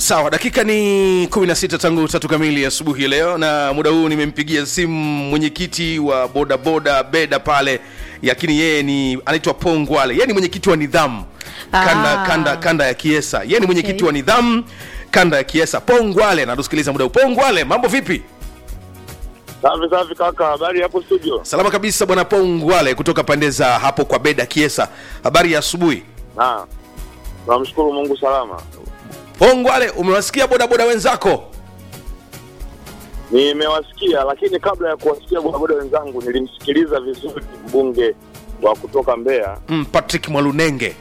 sawa dakika ni 16 tangu tatu kamili asubuhi leo na muda huu nimempigia simu mwenyekiti wa bodaboda beda pale lakini yeye ni anaitwa pongwale yeye ni mwenyekiti wa nidhamu kanda, Ah. kanda, kanda ya kiesa yeye ni mwenyekiti Okay. wa nidhamu kanda ya kiesa pongwale natusikiliza muda huu pongwale mambo vipi Safi safi kaka, habari hapo studio? salama kabisa bwana pongwale kutoka pande za hapo kwa beda kiesa habari ya asubuhi Na tunamshukuru Mungu salama. pongwale umewasikia bodaboda wenzako Nimewasikia, lakini kabla ya kuwasikia bodaboda wenzangu nilimsikiliza vizuri mbunge wa kutoka Mbeya. mm, patrick mwalunenge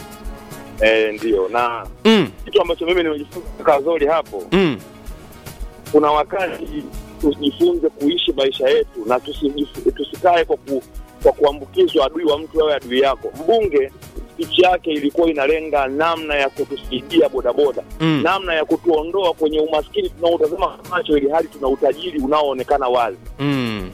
Eh, ndio na mm, kitu ambacho mimi nimejifunza kaka Zori hapo, mm, kuna wakati tujifunze kuishi maisha yetu na tusijif- tusikae kwa ku, kwa kuambukizwa adui wa mtu awe adui yako. Mbunge spichi yake ilikuwa inalenga namna ya kutusaidia bodaboda Mm. namna ya kutuondoa kwenye umaskini tunaotazama macho, ili hali tuna utajiri unaoonekana wazi, mm,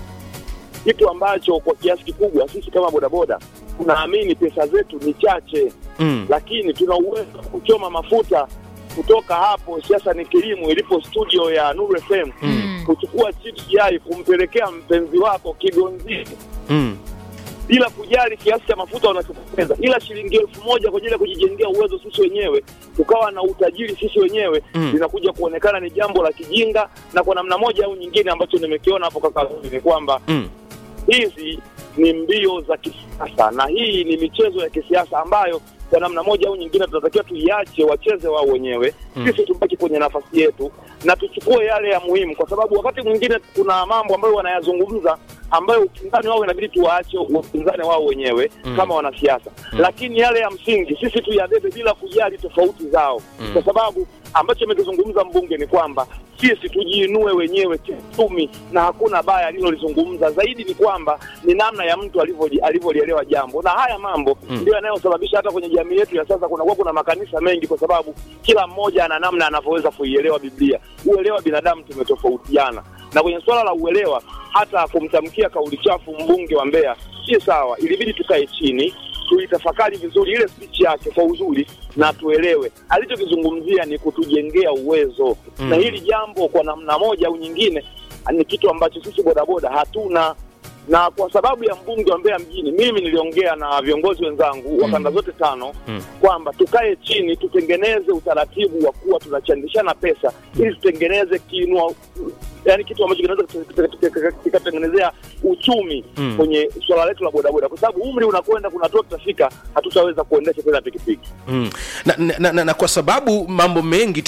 kitu ambacho kwa kiasi kikubwa sisi kama bodaboda tunaamini pesa zetu ni chache, mm. lakini tuna uwezo wa kuchoma mafuta kutoka hapo siasa ni kilimo ilipo studio ya Nuru FM Mm. kuchukua chips yai kumpelekea mpenzi wako Kigonzini Mm. bila kujali kiasi cha mafuta wanachopoteza, ila shilingi elfu moja kwa ajili ya kujijengea uwezo sisi wenyewe, tukawa na utajiri sisi wenyewe Mm. linakuja kuonekana ni jambo la kijinga, na kwa namna moja au nyingine ambacho nimekiona hapo kaka Zuri, ni kwamba Mm. hizi ni mbio za kisiasa na hii ni michezo ya kisiasa ambayo kwa namna moja au nyingine tunatakiwa tuiache wacheze wao wenyewe Mm. sisi tubaki kwenye nafasi yetu na tuchukue yale ya muhimu, kwa sababu wakati mwingine kuna mambo ambayo wanayazungumza ambayo upinzani wao inabidi tuwaache upinzani wao wenyewe Mm. kama wanasiasa lakini yale ya msingi sisi tuyabebe bila kujali tofauti zao Mm. kwa sababu ambacho amekizungumza mbunge ni kwamba sisi tujiinue wenyewe kiuchumi na hakuna baya alilolizungumza zaidi ni kwamba ni namna ya mtu alivyo- alivyolielewa jambo na haya mambo Mm. ndio yanayosababisha hata kwenye jamii yetu ya sasa kunakuwa kuna makanisa mengi kwa sababu kila mmoja ana namna anavyoweza kuielewa biblia uelewa binadamu tumetofautiana na kwenye suala la uelewa hata kumtamkia kauli chafu mbunge wa Mbeya si sawa ilibidi tukae chini tuitafakari vizuri ile speech yake kwa uzuri na tuelewe alichokizungumzia ni kutujengea uwezo Mm. na hili jambo kwa namna moja au nyingine ni kitu ambacho sisi bodaboda hatuna na kwa sababu ya mbunge wa Mbeya mjini, mimi niliongea na viongozi wenzangu wa kanda zote tano Mm. kwamba tukae chini tutengeneze utaratibu wa kuwa tunachandishana pesa ili tutengeneze kiinua yani kitu ambacho kinaweza kikatengenezea uchumi Mm. kwenye swala letu la bodaboda, kwa sababu umri unakwenda, kuna hatua tutafika hatutaweza kuendesha tena pikipiki. Mm. Na, na, na, na kwa sababu mambo mengi